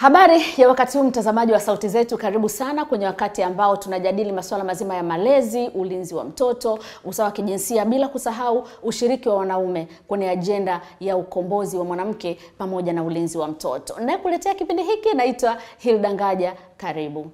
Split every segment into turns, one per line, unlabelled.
Habari ya wakati huu mtazamaji wa Sauti Zetu, karibu sana kwenye wakati ambao tunajadili masuala mazima ya malezi, ulinzi wa mtoto, usawa wa kijinsia, bila kusahau ushiriki wa wanaume kwenye ajenda ya ukombozi wa mwanamke pamoja na ulinzi wa mtoto. Nayekuletea kipindi hiki naitwa Hilda Ngaja, karibu.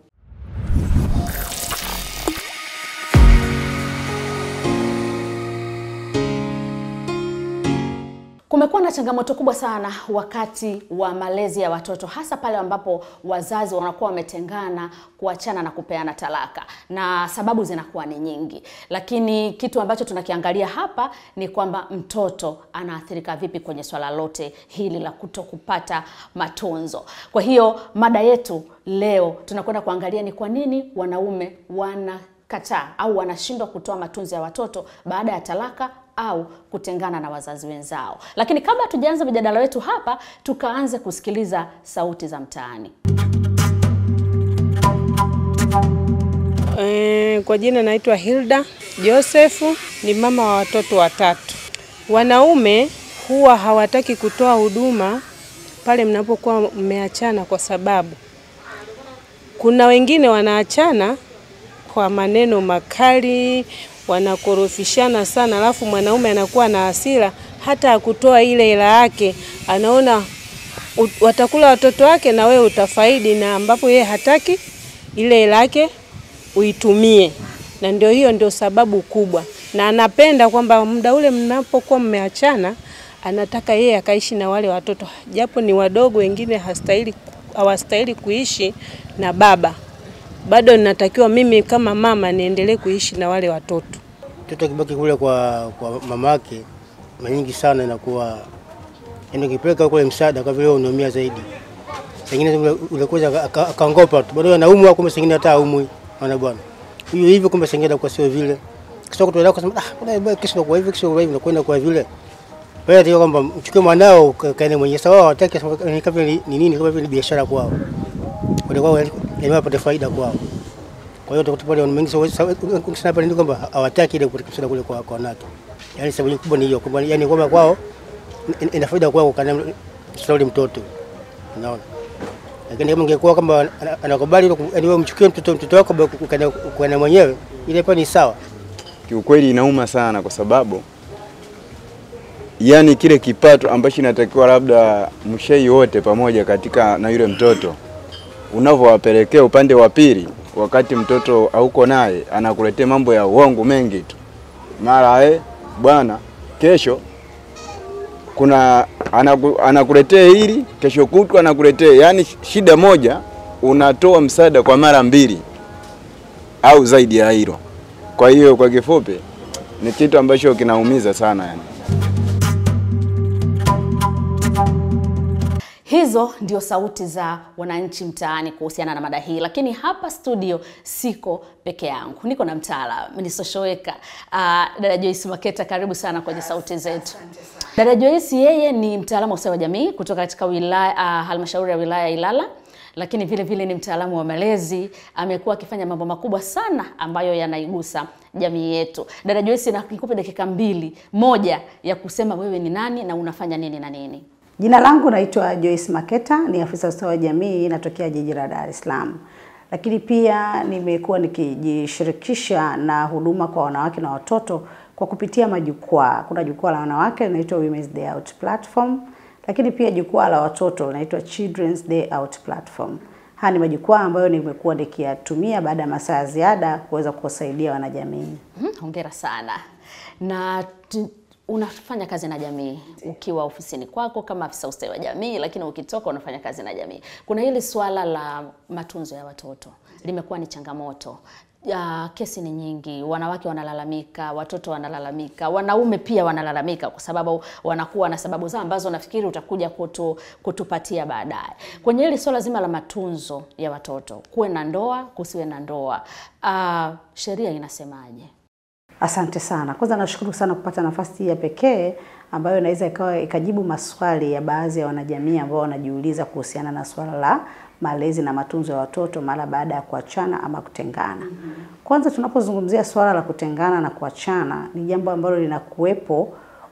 Kumekuwa na changamoto kubwa sana wakati wa malezi ya watoto, hasa pale ambapo wazazi wanakuwa wametengana, kuachana na kupeana talaka, na sababu zinakuwa ni nyingi, lakini kitu ambacho tunakiangalia hapa ni kwamba mtoto anaathirika vipi kwenye swala lote hili la kuto kupata matunzo. Kwa hiyo mada yetu leo tunakwenda kuangalia ni kwa nini wanaume wana kataa au wanashindwa kutoa matunzo ya watoto baada ya talaka au kutengana na wazazi wenzao. Lakini kabla tujaanza mjadala wetu hapa, tukaanze kusikiliza sauti za mtaani.
E, kwa jina naitwa Hilda Josefu, ni mama wa watoto watatu. Wanaume huwa hawataki kutoa huduma pale mnapokuwa mmeachana, kwa sababu kuna wengine wanaachana kwa maneno makali, wanakorofishana sana, alafu mwanaume anakuwa na hasira hata akutoa ile hela yake, anaona watakula watoto wake na wewe utafaidi, na ambapo yeye hataki ile hela yake uitumie, na ndio hiyo ndio sababu kubwa, na anapenda kwamba muda ule mnapokuwa mmeachana, anataka yeye akaishi na wale watoto, japo ni wadogo, wengine hastahili hawastahili kuishi na baba bado ninatakiwa mimi kama mama niendelee kuishi na wale watoto.
Mtoto akibaki kule kwa, kwa mamake mara nyingi sana inakuwa yaani, ukipeleka kule msaada kwa vile unaumia zaidi, sengine ulikuja akaongopa tu, bado anaumwa, kumbe sengine hata aumwi. Maana bwana huyo hivi, kumbe sengine kwa sio vile, kisha kutolewa kusema ah, bwana kesho kwa hivi, kesho kwa hivi, nakwenda kwa vile wewe ndio kwamba mchukue mwanao kaene mwenyewe sawa, wataki kama ni nini, kama vile biashara kwao, walikuwa yani wapate faida kwao. Kwa hiyo utakuta pale wengi sana pale ndio kwamba hawataki ile kurekebisha kule kwa kwa wanawake. Yaani sababu kubwa ni hiyo, kwamba yani kwamba kwao ina faida kwao kana mshauri mtoto. Unaona? Lakini kama ingekuwa kama anakubali yani wewe mchukue mtoto mtoto wako kwa na mwenyewe ile pale ni sawa.
Kiukweli inauma sana kwa sababu yani kile kipato ambacho inatakiwa labda mshei wote pamoja katika na yule mtoto unavyowapelekea upande wa pili, wakati mtoto hauko naye, anakuletea mambo ya uongo mengi tu, mara eh, bwana, kesho kuna anaku, anakuletea hili, kesho kutwa anakuletea, yani shida moja unatoa msaada kwa mara mbili au zaidi ya hilo. Kwa hiyo kwa kifupi ni kitu ambacho kinaumiza sana yani.
Hizo ndio sauti za wananchi mtaani kuhusiana na mada hii, lakini hapa studio siko peke yangu, niko na mtaalamu nisoshoweka. Uh, dada Joyce Maketa, karibu sana kwenye sauti zetu. Dada Joyce yeye ni mtaalamu wa ustawi wa jamii kutoka katika wilaya uh, halmashauri ya wilaya ya Ilala lakini vile vile ni mtaalamu wa malezi. Amekuwa akifanya mambo makubwa sana ambayo yanaigusa jamii yetu. Dada Joyce, nikupe dakika mbili moja ya kusema wewe ni nani na unafanya nini na nini.
Jina langu naitwa Joyce Maketa, ni afisa ustawi wa jamii, natokea jiji la Dar es Salaam. Lakini pia nimekuwa nikijishirikisha na huduma kwa wanawake na watoto kwa kupitia majukwaa. Kuna jukwaa la wanawake linaitwa Women's Day Out Platform, lakini pia jukwaa la watoto linaitwa Children's Day Out Platform. Haya ni majukwaa ambayo nimekuwa nikiyatumia baada ya masaa ya ziada kuweza kuwasaidia wanajamii.
Hmm, hongera sana na unafanya kazi na jamii ukiwa ofisini kwako kama afisa ustawi wa jamii, lakini ukitoka unafanya kazi na jamii. Kuna hili swala la matunzo ya watoto limekuwa ni changamoto. Ya, kesi ni nyingi, wanawake wanalalamika, watoto wanalalamika, wanaume pia wanalalamika, kwa sababu wanakuwa na sababu zao ambazo nafikiri utakuja kutu, kutupatia baadaye. Kwenye hili swala zima la matunzo ya watoto, kuwe na ndoa, kusiwe na ndoa, uh, sheria inasemaje?
Asante sana. Kwanza nashukuru sana kupata nafasi hii ya pekee ambayo inaweza ikawa ikajibu maswali ya baadhi ya wanajamii ambao wanajiuliza kuhusiana na swala la malezi na matunzo ya watoto mara baada ya kuachana ama kutengana. Kwanza tunapozungumzia swala la kutengana na kuachana ni jambo ambalo linakuwepo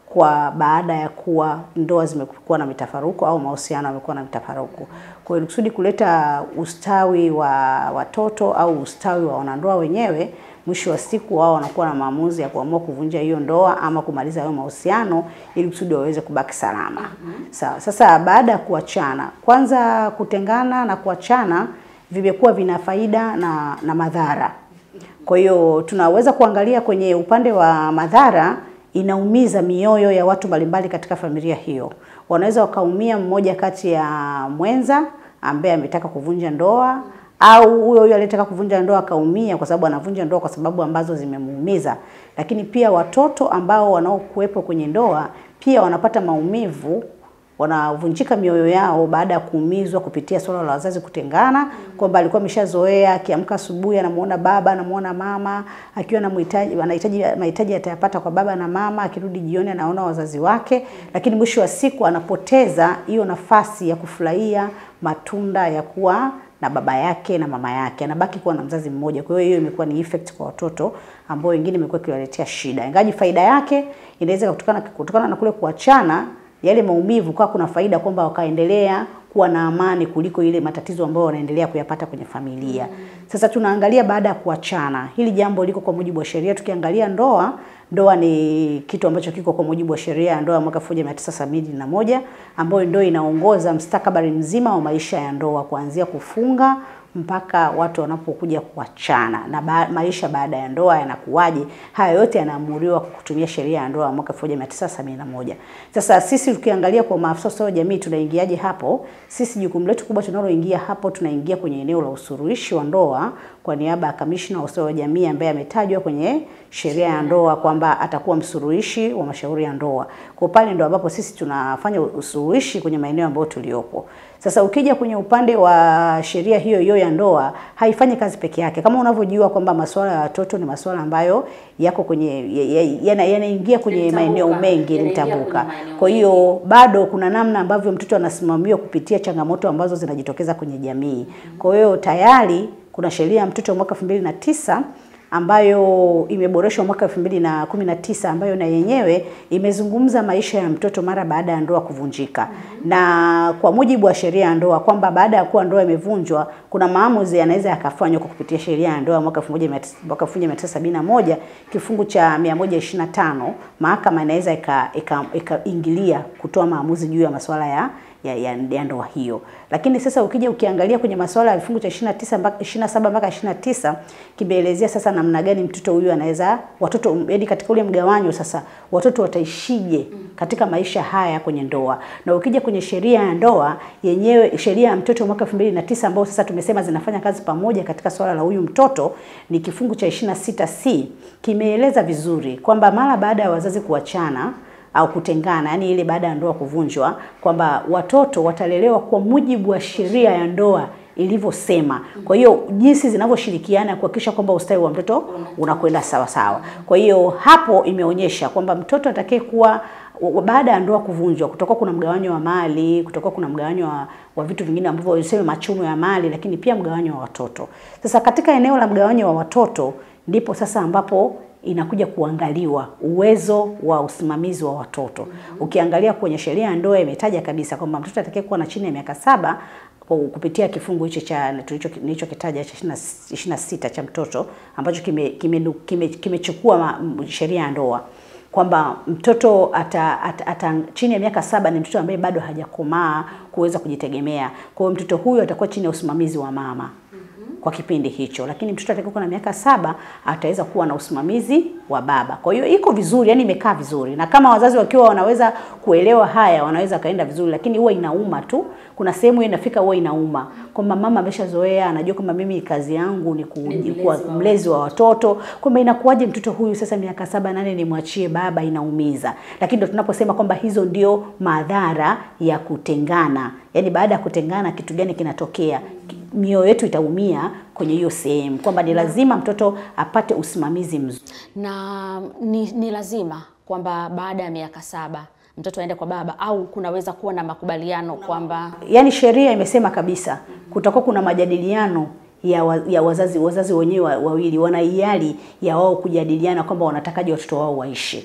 kwa baada ya kuwa ndoa zimekuwa na mitafaruku au mahusiano yamekuwa na mitafaruku. Kwa hiyo kusudi kuleta ustawi wa watoto au ustawi wa wanandoa wenyewe, mwisho wa siku wao wanakuwa na maamuzi ya kuamua kuvunja hiyo ndoa ama kumaliza hayo mahusiano ili kusudi waweze kubaki salama. Sawa. Sasa baada ya kuachana, kwanza kutengana na kuachana vimekuwa vina faida na, na madhara. Kwa hiyo tunaweza kuangalia kwenye upande wa madhara, inaumiza mioyo ya watu mbalimbali katika familia hiyo. Wanaweza wakaumia mmoja kati ya mwenza ambaye ametaka kuvunja ndoa au huyo huyo aliyetaka kuvunja ndoa akaumia kwa sababu anavunja ndoa kwa sababu ambazo zimemuumiza. Lakini pia watoto ambao wanaokuwepo kwenye ndoa pia wanapata maumivu wanavunjika mioyo yao baada ya kuumizwa kupitia swala la wazazi kutengana, kwamba alikuwa ameshazoea akiamka asubuhi anamuona baba anamuona mama, akiwa na mhitaji anahitaji mahitaji atayapata kwa baba na mama, akirudi jioni anaona wazazi wake, lakini mwisho wa siku anapoteza hiyo nafasi ya kufurahia matunda ya kuwa na baba yake na mama yake, anabaki kuwa na mzazi mmoja. Kwa hiyo hiyo imekuwa ni effect kwa watoto ambao wengine imekuwa ikiwaletea shida, ingaji faida yake inaweza kutokana kutokana na kule kuachana yale maumivu kwa kuna faida kwamba wakaendelea kuwa na amani kuliko ile matatizo ambayo wanaendelea kuyapata kwenye familia. Sasa tunaangalia baada ya kuachana, hili jambo liko kwa mujibu wa sheria. Tukiangalia ndoa, ndoa ni kitu ambacho kiko kwa mujibu wa sheria ya ndoa ya mwaka 1971 ambayo ndio inaongoza mstakabali mzima wa maisha ya ndoa kuanzia kufunga mpaka watu wanapokuja kuachana na ba maisha baada ya ndoa yanakuwaje. Haya yote yanaamuriwa kwa kutumia sheria ya ndoa ya mwaka 1971. Sasa sisi tukiangalia kwa maafisa ustawi wa jamii tunaingiaje hapo? Sisi jukumu letu kubwa tunaloingia hapo, tunaingia kwenye eneo la usuluhishi wa ndoa kwa niaba ya kamishna wa ustawi wa jamii ambaye ametajwa kwenye sheria ya ndoa kwamba atakuwa msuluhishi wa mashauri ya ndoa. Kwa pale ndo ambapo sisi tunafanya usuluhishi kwenye maeneo ambayo tuliopo. Sasa ukija kwenye upande wa sheria hiyo hiyo ya ndoa haifanyi kazi peke yake. Kama unavyojua kwamba masuala ya watoto ni masuala ambayo yako kwenye yanaingia ya, ya kwenye maeneo mengi mtambuka. Kwa hiyo bado kuna namna ambavyo mtoto anasimamiwa kupitia changamoto ambazo zinajitokeza kwenye jamii. Kwa hiyo tayari kuna sheria ya mtoto mwaka 2009 ambayo imeboreshwa mwaka 2019 ambayo na yenyewe imezungumza maisha ya mtoto mara baada ya ndoa kuvunjika. Na kwa mujibu wa sheria ya ndoa kwamba baada ya kuwa ndoa imevunjwa kuna maamuzi yanaweza yakafanywa kwa kupitia sheria ya ndoa mwaka 1971 kifungu cha 125, mahakama inaweza ikaingilia kutoa maamuzi juu ya masuala ya ya, ya, ya ndoa hiyo. Lakini sasa ukija ukiangalia kwenye masuala ya vifungu cha 29 mpaka 27 mpaka 29 kimeelezea sasa namna gani mtoto huyu anaweza watoto yaani katika ule mgawanyo sasa watoto wataishije katika maisha haya kwenye ndoa. Na ukija kwenye sheria ya ndoa yenyewe sheria ya mtoto mwaka 2009 ambao sasa tumesema zinafanya kazi pamoja katika swala la huyu mtoto ni kifungu cha 26C kimeeleza vizuri kwamba mara baada ya wazazi kuachana au kutengana, yani ile baada ya ndoa kuvunjwa, kwamba watoto watalelewa kwa mujibu wa sheria ya ndoa ilivyosema. Kwa hiyo jinsi zinavyoshirikiana kuhakikisha kwamba ustawi wa mtoto unakwenda sawa sawa. Kwa hiyo hapo imeonyesha kwamba mtoto atakaye kuwa baada ya ndoa kuvunjwa, kutoka kuna mgawanyo wa mali, kutoka kuna mgawanyo wa, wa vitu vingine ambavyo useme machumo ya mali, lakini pia mgawanyo wa watoto. Sasa katika eneo la mgawanyo wa watoto ndipo sasa ambapo inakuja kuangaliwa uwezo wa usimamizi wa watoto. Ukiangalia kwenye sheria ya ndoa imetaja kabisa kwamba mtoto atakayekuwa na chini ya miaka saba kupitia kifungu hicho cha nilichokitaja cha 26 cha mtoto ambacho kimechukua kime, kime, kime sheria ya ndoa kwamba mtoto ata, ata, ata chini ya miaka saba ni mtoto ambaye bado hajakomaa kuweza kujitegemea. Kwa hiyo mtoto huyo atakuwa chini ya usimamizi wa mama kwa kipindi hicho, lakini mtoto atakayekuwa na miaka saba ataweza kuwa na usimamizi wa baba. Kwa hiyo iko vizuri, yani imekaa vizuri, na kama wazazi wakiwa wanaweza kuelewa haya, wanaweza kaenda vizuri, lakini huwa inauma tu. Kuna sehemu inafika huwa inauma kwamba mama ameshazoea, anajua kwamba mimi kazi yangu ni kuwa mlezi wa watoto, kwamba inakuwaje mtoto huyu sasa miaka saba nane nimwachie baba, inaumiza. Lakini ndio tunaposema kwamba hizo ndio madhara ya kutengana, yani baada ya kutengana kitu gani kinatokea? mioyo yetu itaumia kwenye hiyo sehemu kwamba ni lazima mtoto apate usimamizi mzuri,
na ni, ni lazima kwamba baada ya miaka saba mtoto aende kwa baba au kunaweza kuwa na makubaliano kwamba
yani sheria imesema kabisa kutakuwa kuna majadiliano ya, wa, ya wazazi wazazi wenyewe wawili wana hiari ya wao kujadiliana kwamba wanatakaje watoto wao waishi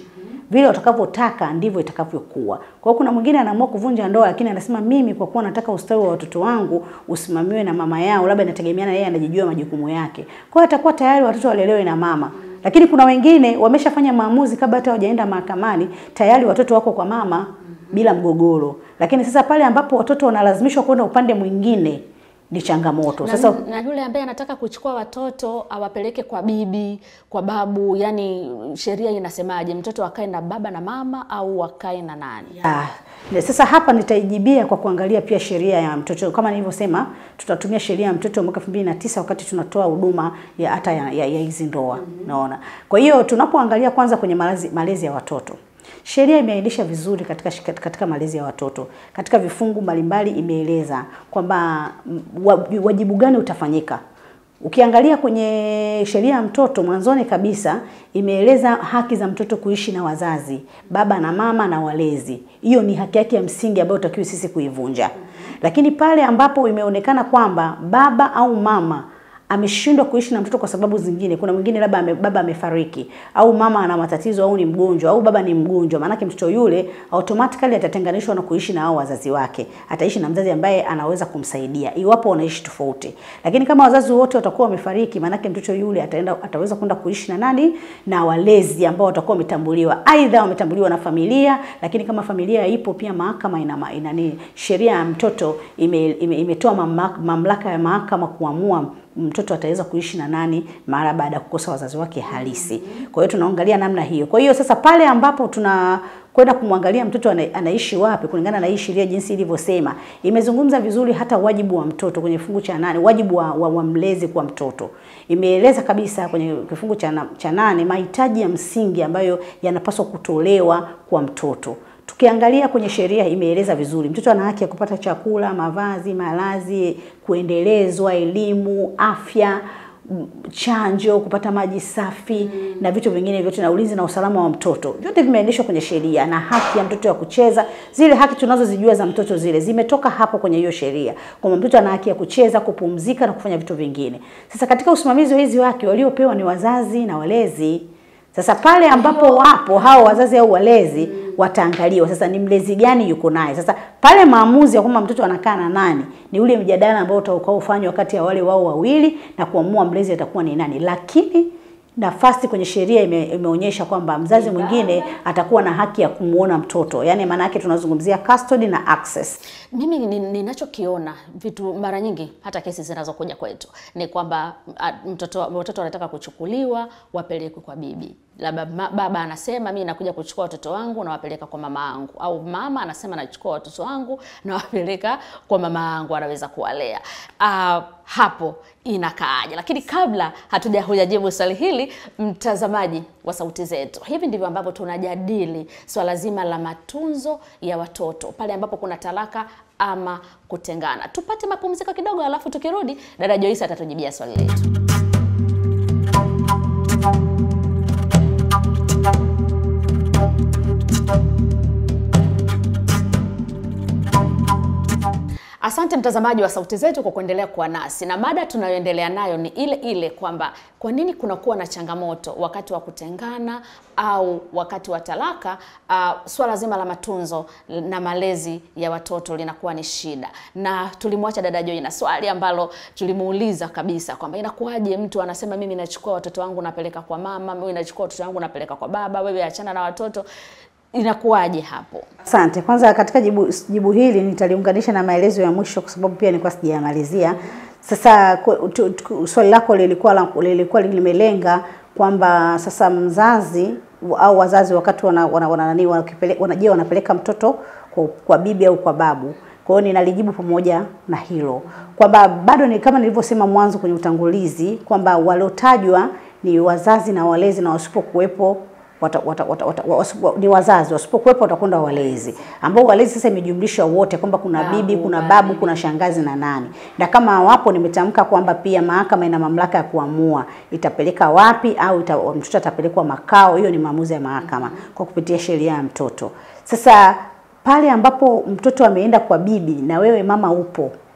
vile watakavyotaka ndivyo itakavyokuwa. Kwa hiyo kuna mwingine anaamua kuvunja ndoa, lakini anasema mimi kwa kuwa nataka ustawi wa watoto wangu usimamiwe na mama yao, labda inategemeana yeye anajijua majukumu yake. Kwa hiyo atakuwa tayari watoto walelewe na mama. Lakini kuna wengine wameshafanya maamuzi kabla hata hawajaenda mahakamani, tayari watoto wako kwa mama bila mgogoro. Lakini sasa pale ambapo watoto wanalazimishwa kwenda upande mwingine ni changamoto. Sasa
na, na yule ambaye anataka kuchukua watoto awapeleke kwa bibi, kwa babu, yani sheria inasemaje? Mtoto akae na baba na mama au akae na nani?
Ah, ne- sasa hapa nitaijibia kwa kuangalia pia sheria ya mtoto. Kama nilivyosema, tutatumia sheria ya mtoto mwaka 2009 wakati tunatoa huduma ya hata ya, ya, ya hizi ndoa. Naona. Kwa hiyo tunapoangalia kwanza kwenye malezi, malezi ya watoto. Sheria imeainisha vizuri katika shika- katika malezi ya watoto. Katika vifungu mbalimbali imeeleza kwamba mm, wa- wajibu gani utafanyika Ukiangalia kwenye sheria ya mtoto mwanzoni kabisa imeeleza haki za mtoto kuishi na wazazi, baba na mama na walezi. Hiyo ni haki yake ya msingi ambayo utakiwi sisi kuivunja. Lakini pale ambapo imeonekana kwamba baba au mama ameshindwa kuishi na mtoto kwa sababu zingine, kuna mwingine labda ame, baba amefariki au mama ana matatizo au ni mgonjwa au baba ni mgonjwa, maanake mtoto yule automatically atatenganishwa na kuishi na hao wazazi wake, ataishi na mzazi ambaye anaweza kumsaidia iwapo wanaishi tofauti. Lakini kama wazazi wote watakuwa wamefariki, maanake mtoto yule ataenda ataweza kwenda kuishi na nani? Na walezi ambao watakuwa wametambuliwa, aidha wametambuliwa na familia, lakini kama familia ipo pia mahakama ina, ma- ina ni sheria ya mtoto ime, ime, imetoa mamlaka, mamlaka ya mahakama kuamua mtoto ataweza kuishi na nani mara baada ya kukosa wazazi wake halisi. Kwa hiyo tunaangalia namna hiyo. Kwa hiyo sasa pale ambapo tuna kwenda kumwangalia mtoto ana, anaishi wapi kulingana na hii sheria jinsi ilivyosema, imezungumza vizuri hata wajibu wa mtoto kwenye kifungu cha nane, wajibu wa, wa, wa mlezi kwa mtoto imeeleza kabisa kwenye kifungu cha, na, cha nane mahitaji ya msingi ambayo yanapaswa kutolewa kwa mtoto. Tukiangalia kwenye sheria imeeleza vizuri, mtoto ana haki ya kupata chakula, mavazi, malazi, kuendelezwa, elimu, afya, m- chanjo, kupata maji safi na vitu vingine vyote, na ulinzi na usalama wa mtoto, vyote vimeainishwa kwenye sheria, na haki ya mtoto ya kucheza. Zile haki tunazozijua za mtoto zile zimetoka hapo kwenye hiyo sheria, kwamba mtoto ana haki ya kucheza, kupumzika na kufanya vitu vingine. Sasa katika usimamizi wa hizi haki waliopewa ni wazazi na walezi. Sasa pale ambapo wapo hao wazazi au walezi wataangaliwa sasa ni mlezi gani yuko naye. Sasa pale maamuzi ya kwamba mtoto anakaa na nani ni ule mjadala ambao utakaofanywa kati ya wale wao wawili na kuamua mlezi atakuwa ni nani, lakini nafasi kwenye sheria ime, imeonyesha kwamba mzazi mwingine atakuwa na haki ya kumuona mtoto, yaani maana yake tunazungumzia custody na access.
Mimi ni- ninachokiona vitu mara nyingi, hata kesi zinazokuja kwetu ni kwamba a, mtoto watoto wanataka kuchukuliwa wapelekwe kwa bibi, labda ma- baba anasema mimi nakuja kuchukua watoto wangu nawapeleka kwa mama yangu, au mama anasema nachukua watoto wangu nawapeleka kwa mama yangu, anaweza kuwalea. Uh, hapo inakaaje? Lakini kabla hatuja hujajibu swali hili, mtazamaji wa sauti zetu, hivi ndivyo ambavyo tunajadili swala zima la matunzo ya watoto pale ambapo kuna talaka ama kutengana. Tupate mapumziko kidogo, alafu tukirudi, dada Joyce atatujibia swali letu. Asante mtazamaji wa sauti zetu kwa kuendelea kuwa nasi, na mada tunayoendelea nayo ni ile ile kwamba kwa nini kunakuwa na changamoto wakati wa kutengana au wakati wa talaka. Uh, swala zima la matunzo na malezi ya watoto linakuwa ni shida, na tulimwacha dada Joy na swali ambalo tulimuuliza kabisa kwamba inakuwaje mtu anasema mimi nachukua watoto wangu napeleka kwa mama, mimi nachukua watoto wangu napeleka kwa baba, wewe achana na watoto, inakuwaje hapo?
Asante. Kwanza katika jibu, jibu hili nitaliunganisha na maelezo ya mwisho kwa sababu pia nilikuwa sijayamalizia. Sasa ku- tu- tu- swali lako lilikuwa la- lilikuwa limelenga kwamba sasa mzazi au wazazi wakati wana, wana, wana, nani, wakipele- wana, je, wanapeleka mtoto kwa, kwa bibi au kwa babu. Kwa hiyo ninalijibu pamoja na hilo kwamba bado ni kama nilivyosema mwanzo kwenye utangulizi kwamba waliotajwa ni wazazi na walezi na wasipokuwepo wata, wata, wata, wata, wasipo, ni wazazi wasipokuwepo watakwenda walezi, ambao walezi sasa imejumlisha wote kwamba kuna
Babu,
bibi, kuna
nani.
babu, kuna shangazi na nani, na kama wapo, nimetamka kwamba pia mahakama ina mamlaka ya kuamua itapeleka wapi au ita, mtoto atapelekwa makao. Hiyo ni maamuzi ya mahakama kwa kupitia sheria ya mtoto. Sasa pale ambapo mtoto ameenda kwa bibi na wewe mama upo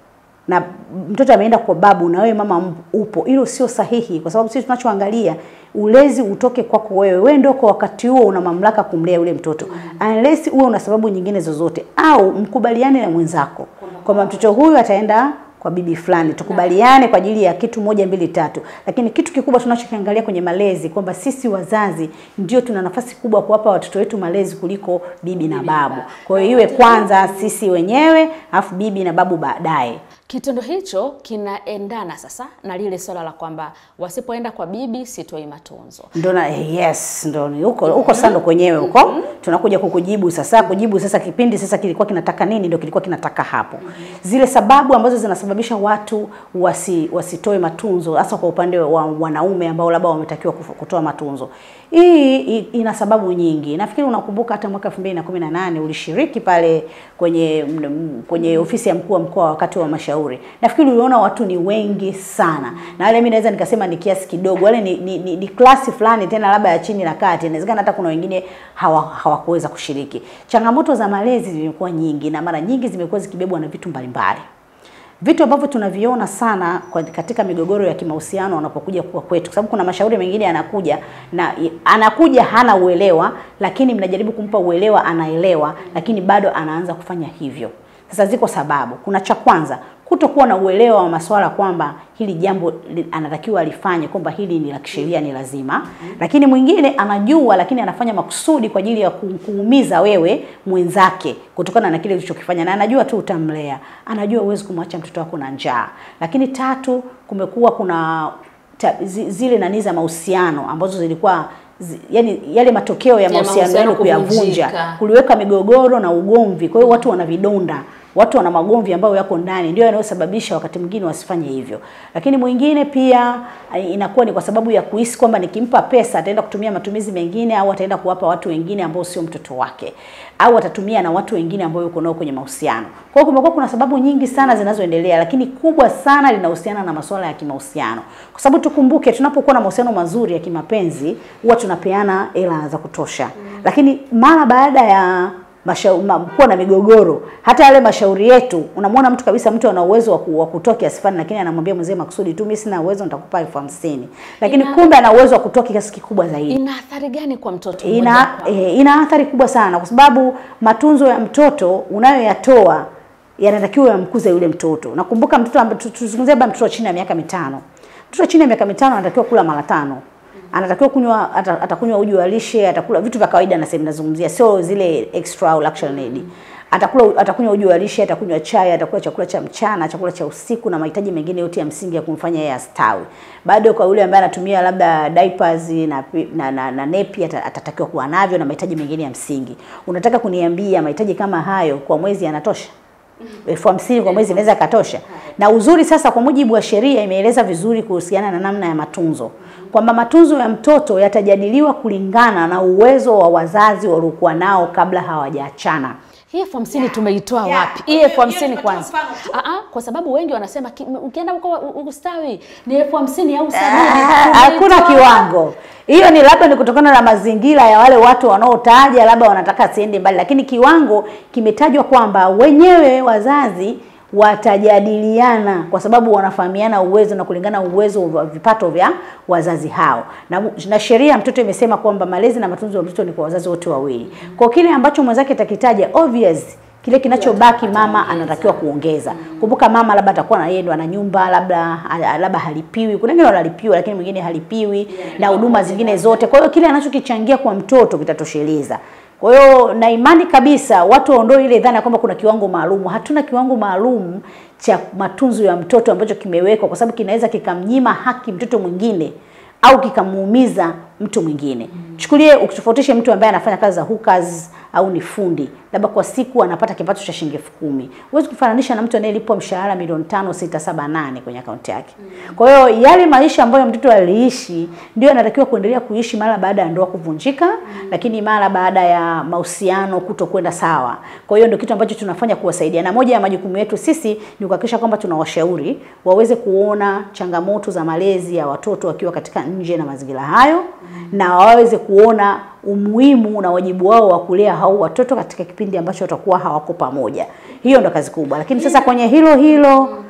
na mtoto ameenda kwa babu na wewe mama m- upo, hilo sio sahihi, kwa sababu sisi tunachoangalia ulezi utoke kwako wewe. Wewe ndio kwa wakati huo una mamlaka kumlea yule mtoto unless uwe una sababu nyingine zozote, au mkubaliane na mwenzako kwamba mtoto huyu ataenda kwa bibi fulani, tukubaliane kwa ajili ya kitu moja mbili tatu. Lakini kitu kikubwa tunachokiangalia kwenye malezi kwamba sisi wazazi ndio tuna nafasi kubwa kuwapa watoto wetu malezi kuliko bibi na babu. Kwa hiyo iwe kwanza sisi wenyewe, alafu bibi na babu baadaye.
Kitendo hicho kinaendana sasa na lile swala la kwamba wasipoenda kwa bibi sitoi matunzo.
Ndo na yes, ndo ni huko huko sasa ndo kwenyewe huko tunakuja kukujibu sasa. Kujibu sasa, kipindi sasa kilikuwa kinataka nini? Ndo kilikuwa kinataka hapo, zile sababu ambazo zinasababisha watu wasi, wasitoe matunzo, hasa kwa upande wa wanaume ambao labda wametakiwa kufu- kutoa matunzo. Hii i- ina sababu nyingi. Nafikiri unakumbuka hata mwaka 2018 ulishiriki pale kwenye m- kwenye ofisi ya mkuu wa mkoa wakati wa mashauri. Nafikiri uliona watu ni wengi sana, na wale mimi naweza nikasema ni kiasi kidogo, wale ni, ni, ni, ni klasi fulani tena labda ya chini na kati. Inawezekana hata kuna wengine hawa hawakuweza kushiriki. Changamoto za malezi zimekuwa nyingi na mara nyingi zimekuwa zikibebwa na vitu mbalimbali vitu ambavyo tunaviona sana kwa katika migogoro ya kimahusiano wanapokuja kuwa kwetu, kwa sababu kuna mashauri mengine yanakuja na anakuja hana uelewa, lakini mnajaribu kumpa uelewa, anaelewa, lakini bado anaanza kufanya hivyo. Sasa ziko sababu. Kuna cha kwanza kutokuwa na uelewa wa masuala kwamba hili jambo li- anatakiwa alifanye, kwamba hili ni la kisheria, ni lazima. Lakini mwingine anajua, lakini anafanya makusudi kwa ajili ya ku- kuumiza wewe mwenzake kutokana na kile ulichokifanya, na anajua tu utamlea, anajua huwezi kumwacha mtoto wako na njaa. Lakini tatu, kumekuwa kuna ta, zi, zile nani za mahusiano ambazo zilikuwa zi, yani yale matokeo ya mahusiano
mahusiano
yenu kuyavunja,
kuvunjika.
kuliweka migogoro na ugomvi. Kwa hiyo watu wana vidonda, watu wana magomvi ambayo yako ndani, ndio yanayosababisha wakati mwingine wasifanye hivyo. Lakini mwingine pia eh, inakuwa ni kwa sababu ya kuhisi kwamba nikimpa pesa ataenda kutumia matumizi mengine, au ataenda kuwapa watu wengine ambao sio mtoto wake, au atatumia na watu wengine ambao yuko nao kwenye mahusiano. Kwa hiyo kumekuwa kuna sababu nyingi sana zinazoendelea, lakini kubwa sana linahusiana na masuala ya kimahusiano, kwa sababu tukumbuke, tunapokuwa na mahusiano mazuri ya kimapenzi huwa tunapeana hela za kutosha, lakini mara baada ya mashau- ma- kuwa na migogoro, hata yale mashauri yetu, unamwona mtu kabisa, mtu ana uwezo wa ku- wa kutoa kiasi fulani, lakini anamwambia mzee makusudi tu, mimi sina uwezo, nitakupa elfu hamsini, lakini
Ina-
kumbe ana uwezo wa kutoa kiasi kikubwa zaidi
Ina athari gani kwa mtoto mmoja
ina,
kwa-
e, ina athari kubwa sana kwa sababu matunzo ya mtoto unayoyatoa yanatakiwa yamkuze yule mtoto. Nakumbuka mtoto ambaye tu- tuzungumzie labda mtoto chini ya miaka mitano. Mtoto chini ya miaka mitano anatakiwa kula mara tano. Anatakiwa kunywa ata, atakunywa uji wa lishe, atakula vitu vya kawaida nasema nazungumzia, sio zile extra au luxury need. Atakula atakunywa uji wa lishe, atakunywa chai, atakula chakula cha mchana, chakula cha usiku na mahitaji mengine yote ya msingi ya kumfanya yeye astawi. Bado kwa yule ambaye anatumia labda diapers na pi- na, na, na nepi ata- atatakiwa kuwa navyo na mahitaji mengine ya msingi. Unataka kuniambia mahitaji kama hayo kwa mwezi yanatosha? elfu hamsini kwa mwezi inaweza katosha. Na uzuri sasa, kwa mujibu wa sheria imeeleza vizuri kuhusiana na namna ya matunzo, kwamba matunzo ya mtoto yatajadiliwa kulingana na uwezo wa wazazi waliokuwa nao kabla hawajaachana.
Hii elfu hamsini tumeitoa
Yeah.
wapi? Hii elfu hamsini
Hiyo
kwanza.
nimetoa mfano
Ah, ah, kwa sababu wengi wanasema ki- ukienda huko u- ustawi ni elfu hamsini au sabini.
Ah, Hakuna
Tumeitoa.
kiwango. Hiyo ni labda ni kutokana na mazingira ya wale watu wanaotaja, labda wanataka asiende mbali, lakini kiwango kimetajwa kwamba wenyewe wazazi watajadiliana kwa sababu wanafahamiana uwezo na kulingana uwezo wa vipato vya wazazi hao, na, na sheria ya mtoto imesema kwamba malezi na matunzo ya mtoto ni kwa wazazi wote wawili. Kwa kile ambacho mwenzake atakitaja obvious kile kinachobaki mama anatakiwa kuongeza. Kumbuka mama labda atakuwa na yeye ndo ana nyumba, labda labda halipiwi. Kuna wengine wanalipiwa lakini mwingine halipiwi na huduma zingine zote. Kwa hiyo kile anachokichangia kwa mtoto kitatosheleza. Kwa hiyo na imani kabisa watu waondoe ile dhana kwamba kuna kiwango maalum. Hatuna kiwango maalum cha matunzo ya mtoto ambacho kimewekwa, kwa sababu kinaweza kikamnyima haki mtoto mwingine au kikamuumiza mtu mwingine. Chukulie ukitofautishe mtu ambaye anafanya kazi za hookers au ni fundi, labda kwa siku anapata kipato cha shilingi elfu kumi. Huwezi kufananisha na mtu anayelipwa mshahara milioni tano, sita, saba, nane kwenye akaunti yake. Kwa hiyo yale maisha ambayo mtoto aliishi ndio anatakiwa kuendelea kuishi mara baada ya ndoa kuvunjika, lakini mara baada ya mahusiano kutokwenda sawa. Kwa hiyo ndio kitu ambacho tunafanya kuwasaidia, na moja ya majukumu yetu sisi ni kuhakikisha kwamba tunawashauri waweze kuona changamoto za malezi ya watoto wakiwa katika nje na mazingira hayo na waweze kuona umuhimu na wajibu wao wa kulea hao watoto katika kipindi ambacho watakuwa hawako pamoja. Hiyo ndo kazi kubwa, lakini sasa kwenye hilo hilo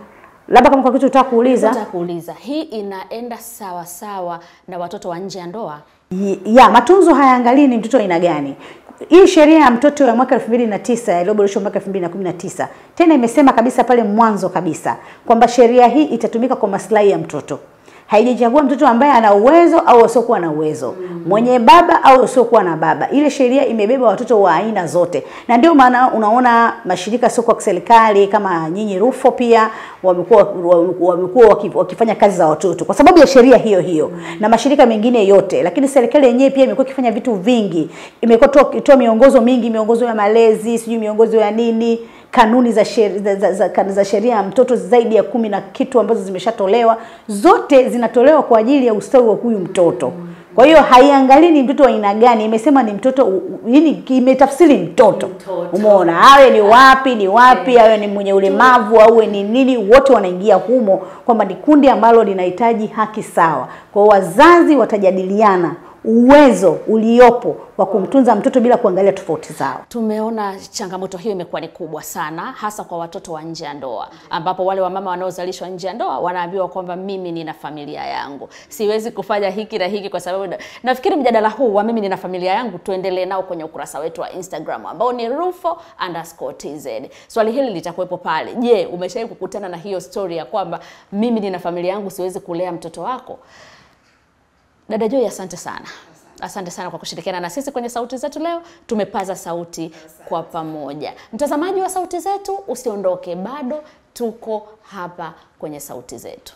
Labda kama kwa kitu utaka kuuliza.
Nataka kuuliza, hii inaenda sawa sawa na watoto wa nje ya ndoa?
Y- ya matunzo hayaangalii ni mtoto aina gani. Hii sheria ya mtoto ya mwaka 2009 iliyoboreshwa mwaka 2019 tena imesema kabisa pale mwanzo kabisa kwamba sheria hii itatumika kwa maslahi ya mtoto. Haijachagua mtoto ambaye ana uwezo au asiokuwa na uwezo, mwenye baba au asiokuwa na baba. Ile sheria imebeba watoto wa aina zote, na ndio maana unaona mashirika sio kwa kiserikali kama nyinyi Rufo pia wamekuwa wamekuwa waki- wakifanya kazi za watoto kwa sababu ya sheria hiyo hiyo na mashirika mengine yote, lakini serikali yenyewe pia imekuwa ikifanya vitu vingi, imekuwa toa- ikitoa miongozo mingi, miongozo ya malezi, sijui miongozo ya nini, kanuni za sheria za, za, za, za sheria ya mtoto zaidi ya kumi na kitu ambazo zimeshatolewa, zote zinatolewa kwa ajili ya ustawi wa huyu mtoto. Kwa hiyo haiangalii ni mtoto wa aina gani, imesema ni mtoto, yani imetafsiri mtoto. Umeona, awe ni wapi ni wapi, awe ni mwenye ulemavu awe ni nini, wote wanaingia humo, kwamba ni kundi ambalo linahitaji haki sawa. Kwa hiyo wazazi watajadiliana uwezo uliopo wa kumtunza mtoto bila kuangalia tofauti zao.
Tumeona changamoto hiyo imekuwa ni kubwa sana, hasa kwa watoto wa nje ya ndoa, ambapo wale wamama wanaozalishwa nje ya ndoa wanaambiwa kwamba mimi nina familia yangu, siwezi kufanya hiki na hiki kwa sababu. Nafikiri mjadala huu wa mimi nina familia yangu tuendelee nao kwenye ukurasa wetu wa Instagram ambao ni rufo underscore tz. Swali hili litakuwepo pale. Je, umeshawahi kukutana na hiyo story ya kwamba mimi nina familia yangu, siwezi kulea mtoto wako? Dada Joy, asante sana. Asante sana kwa kushirikiana na sisi kwenye sauti zetu leo. Tumepaza sauti kwa pamoja. Mtazamaji wa sauti zetu, usiondoke, bado tuko hapa kwenye sauti zetu.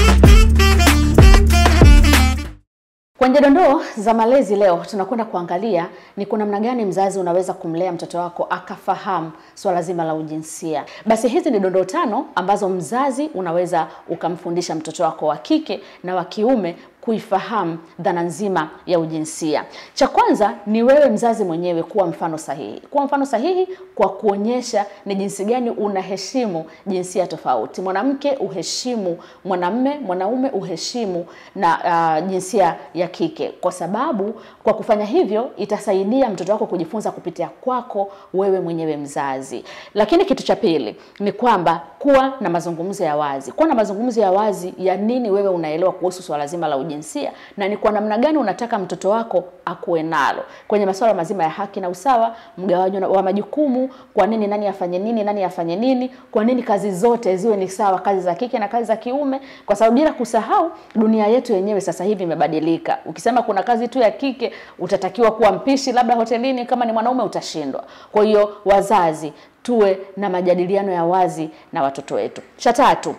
Kwenye dondoo za malezi leo tunakwenda kuangalia ni kwa namna gani mzazi unaweza kumlea mtoto wako akafahamu swala zima la ujinsia. Basi hizi ni dondoo tano ambazo mzazi unaweza ukamfundisha mtoto wako wa kike na wa kiume kuifahamu dhana nzima ya ujinsia. Cha kwanza ni wewe mzazi mwenyewe kuwa mfano sahihi. Kuwa mfano sahihi kwa kuonyesha ni jinsi gani unaheshimu jinsia tofauti. Mwanamke uheshimu mwanamme, mwanaume uheshimu na uh, jinsia ya kike, kwa sababu kwa kufanya hivyo itasaidia mtoto wako kujifunza kupitia kwako wewe mwenyewe mzazi. Lakini kitu cha pili ni kwamba kuwa na mazungumzo ya wazi, kuwa na mazungumzo ya wazi ya nini wewe unaelewa kuhusu swala zima la ujinsia na ni kwa namna gani unataka mtoto wako akuwe nalo kwenye masuala mazima ya haki na usawa, mgawanyo wa majukumu, kwa nini nani afanye nini, nani afanye nini, kwa nini kazi zote ziwe ni sawa, kazi za kike na kazi za kiume, kwa sababu bila kusahau dunia yetu yenyewe sasa hivi imebadilika. Ukisema kuna kazi tu ya kike, utatakiwa kuwa mpishi labda hotelini, kama ni mwanaume utashindwa. Kwa hiyo wazazi, tuwe na majadiliano ya wazi na watoto wetu. Cha tatu,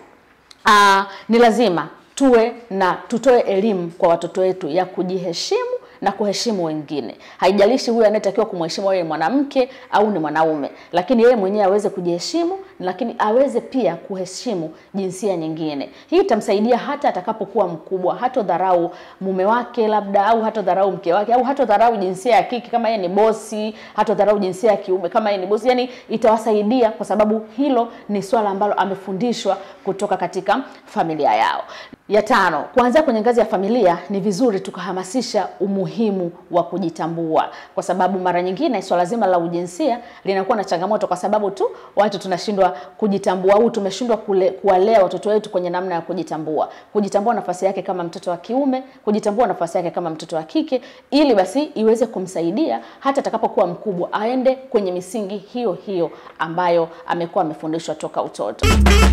aa, ni lazima tuwe na tutoe elimu kwa watoto wetu ya kujiheshimu na kuheshimu wengine. Haijalishi huyu anayetakiwa kumheshimu wewe ni mwanamke au ni mwanaume, lakini yeye mwenyewe aweze kujiheshimu, lakini aweze pia kuheshimu jinsia nyingine. Hii itamsaidia hata atakapokuwa mkubwa, hatodharau mume wake labda, au hatodharau mke wake, au hatodharau jinsia ya kike kama yeye ni bosi, hatodharau jinsia ya kiume kama yeye ni bosi. Yani itawasaidia kwa sababu hilo ni swala ambalo amefundishwa kutoka katika familia yao. Ya tano, kuanzia kwenye ngazi ya familia ni vizuri tukahamasisha umuhimu wa kujitambua, kwa sababu mara nyingine swala zima la ujinsia linakuwa na changamoto kwa sababu tu watu tunashindwa kujitambua au tumeshindwa kule- kuwalea watoto wetu kwenye namna ya kujitambua, kujitambua nafasi yake kama mtoto wa kiume, kujitambua nafasi yake kama mtoto wa kike, ili basi iweze kumsaidia hata atakapokuwa mkubwa aende kwenye misingi hiyo hiyo ambayo amekuwa amefundishwa toka utoto.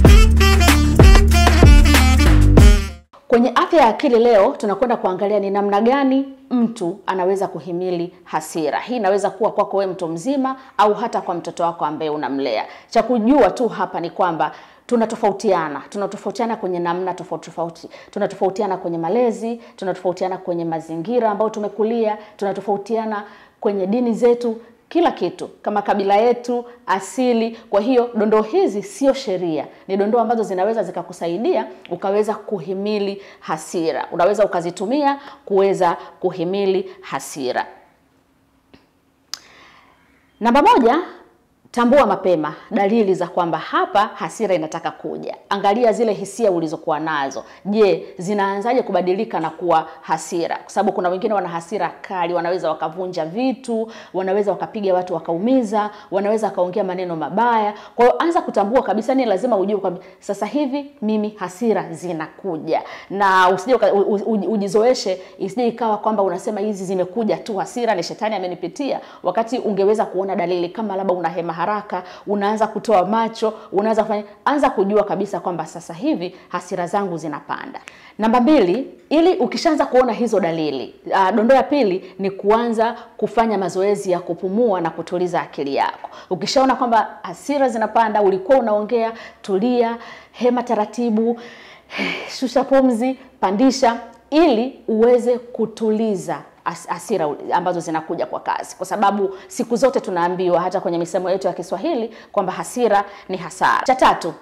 Kwenye afya ya akili leo tunakwenda kuangalia ni namna gani mtu anaweza kuhimili hasira. Hii inaweza kuwa kwako wewe mtu mzima au hata kwa mtoto wako ambaye unamlea. Cha kujua tu hapa ni kwamba tunatofautiana, tunatofautiana kwenye namna tofauti tofauti, tunatofautiana kwenye malezi, tunatofautiana kwenye mazingira ambayo tumekulia, tunatofautiana kwenye dini zetu kila kitu kama kabila yetu asili. Kwa hiyo dondoo hizi sio sheria, ni dondoo ambazo zinaweza zikakusaidia ukaweza kuhimili hasira, unaweza ukazitumia kuweza kuhimili hasira. Namba moja, Tambua mapema dalili za kwamba hapa hasira inataka kuja. Angalia zile hisia ulizokuwa nazo. Je, zinaanzaje kubadilika na kuwa hasira? Kwa sababu kuna wengine wana hasira kali, wanaweza wakavunja vitu, wanaweza wakapiga watu wakaumiza, wanaweza wakaongea maneno mabaya. Kwa hiyo anza kutambua kabisa, ni lazima ujue kwamba sasa hivi mimi hasira zinakuja, na usije uka- u- u- ujizoeshe, isije ikawa kwamba unasema hizi zimekuja tu, hasira ni shetani amenipitia, wakati ungeweza kuona dalili kama labda una hema haraka, unaanza kutoa macho, unaanza kufanya, anza kujua kabisa kwamba sasa hivi hasira zangu zinapanda. Namba mbili, ili ukishaanza kuona hizo dalili, uh, dondoo ya pili ni kuanza kufanya mazoezi ya kupumua na kutuliza akili yako. Ukishaona kwamba hasira zinapanda, ulikuwa unaongea, tulia, hema taratibu, shusha pumzi, pandisha ili uweze kutuliza has- hasira ambazo zinakuja kwa kasi, kwa sababu siku zote tunaambiwa hata kwenye misemo yetu ya Kiswahili kwamba hasira ni hasara. Cha tatu,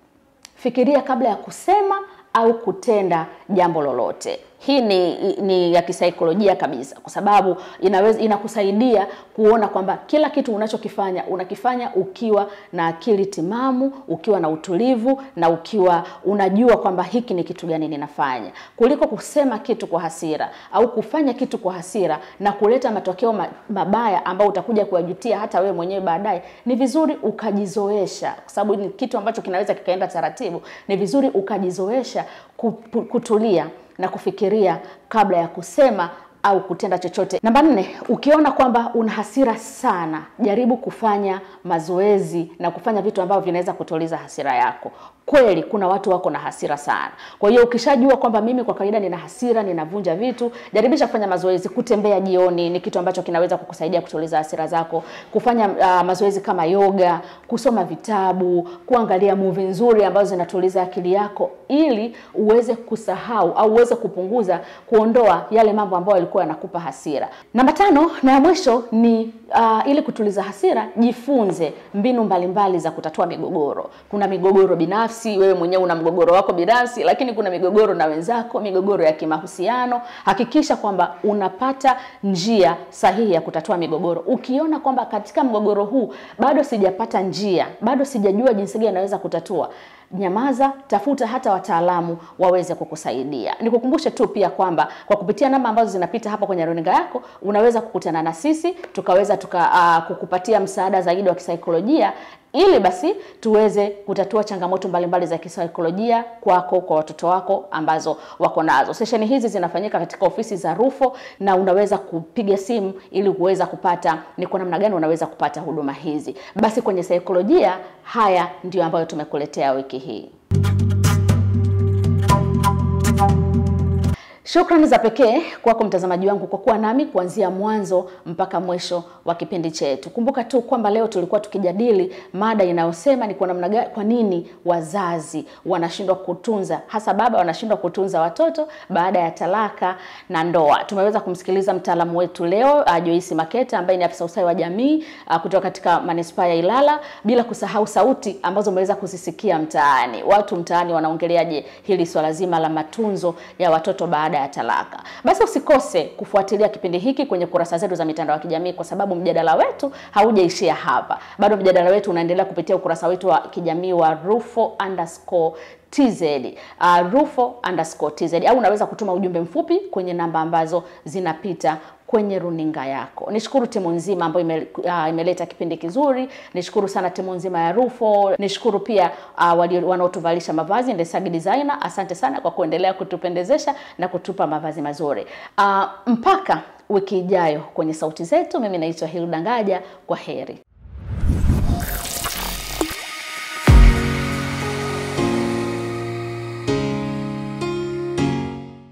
fikiria kabla ya kusema au kutenda jambo lolote. Hii ni, ni ya kisaikolojia kabisa, kwa sababu inaweza inakusaidia kuona kwamba kila kitu unachokifanya unakifanya ukiwa na akili timamu, ukiwa na utulivu na ukiwa unajua kwamba hiki ni kitu gani ninafanya, kuliko kusema kitu kwa hasira au kufanya kitu kwa hasira na kuleta matokeo ma- mabaya ambayo utakuja kuyajutia hata wewe mwenyewe baadaye. Ni vizuri ukajizoesha, kwa sababu ni kitu ambacho kinaweza kikaenda taratibu. Ni vizuri ukajizoesha kupu- kutulia na kufikiria kabla ya kusema au kutenda chochote. Namba nne, ukiona kwamba una hasira sana, jaribu kufanya mazoezi na kufanya vitu ambavyo vinaweza kutuliza hasira yako. Kweli kuna watu wako na hasira sana. Kwa hiyo ukishajua kwamba mimi kwa kawaida nina hasira, ninavunja vitu, jaribisha kufanya mazoezi. Kutembea jioni ni kitu ambacho kinaweza kukusaidia kutuliza hasira zako. Kufanya uh, mazoezi kama yoga, kusoma vitabu, kuangalia movie nzuri ambazo zinatuliza akili yako ili uweze kusahau au uweze kupunguza, kuondoa yale mambo ambayo yalikuwa yanakupa hasira. Namba tano na ya mwisho ni uh, ili kutuliza hasira, jifunze mbinu mbalimbali za kutatua migogoro. Kuna migogoro binafsi, wewe mwenyewe una mgogoro wako binafsi, lakini kuna migogoro na wenzako, migogoro ya kimahusiano. Hakikisha kwamba unapata njia sahihi ya kutatua migogoro. Ukiona kwamba katika mgogoro huu bado sijapata njia, bado sijajua jinsi gani naweza kutatua, nyamaza, tafuta hata wataalamu waweze kukusaidia. Nikukumbushe tu pia kwamba kwa kupitia namba ambazo zinapita hapa kwenye runinga yako unaweza kukutana na sisi tukaweza tuka, uh, kukupatia msaada zaidi wa kisaikolojia ili basi tuweze kutatua changamoto mbalimbali za kisaikolojia kwako, kwa watoto wako ambazo wako nazo. Sesheni hizi zinafanyika katika ofisi za Rufo na unaweza kupiga simu ili kuweza kupata ni kwa namna gani unaweza kupata huduma hizi. Basi kwenye saikolojia, haya ndio ambayo tumekuletea wiki hii. Shukrani za pekee kwako mtazamaji wangu kwa kuwa nami kuanzia mwanzo mpaka mwisho wa kipindi chetu. Kumbuka tu kwamba leo tulikuwa tukijadili mada inayosema ni kwa namna gani, kwa nini wazazi wanashindwa kutunza, hasa baba wanashindwa kutunza watoto baada ya talaka na ndoa. Tumeweza kumsikiliza mtaalamu wetu leo uh, Joyce Maketa ambaye ni afisa ustawi wa jamii uh, kutoka katika manispaa ya Ilala, bila kusahau sauti ambazo umeweza kuzisikia mtaani. Watu mtaani wanaongeleaje hili swala zima la matunzo ya watoto baada ya talaka. Basi usikose kufuatilia kipindi hiki kwenye kurasa zetu za mitandao ya kijamii, kwa sababu mjadala wetu haujaishia hapa. Bado mjadala wetu unaendelea kupitia ukurasa wetu wa kijamii wa Rufo underscore TZ, uh, Rufo underscore TZ, au unaweza kutuma ujumbe mfupi kwenye namba ambazo zinapita kwenye runinga yako. Nishukuru timu nzima ambayo ime, uh, imeleta kipindi kizuri. Nishukuru sana timu nzima ya Rufo. Nishukuru pia uh, walio- wanaotuvalisha mavazi Ndesagi Designer. Asante sana kwa kuendelea kutupendezesha na kutupa mavazi mazuri. Uh, mpaka wiki ijayo kwenye sauti zetu, mimi naitwa Hilda Ngaja. Kwa heri.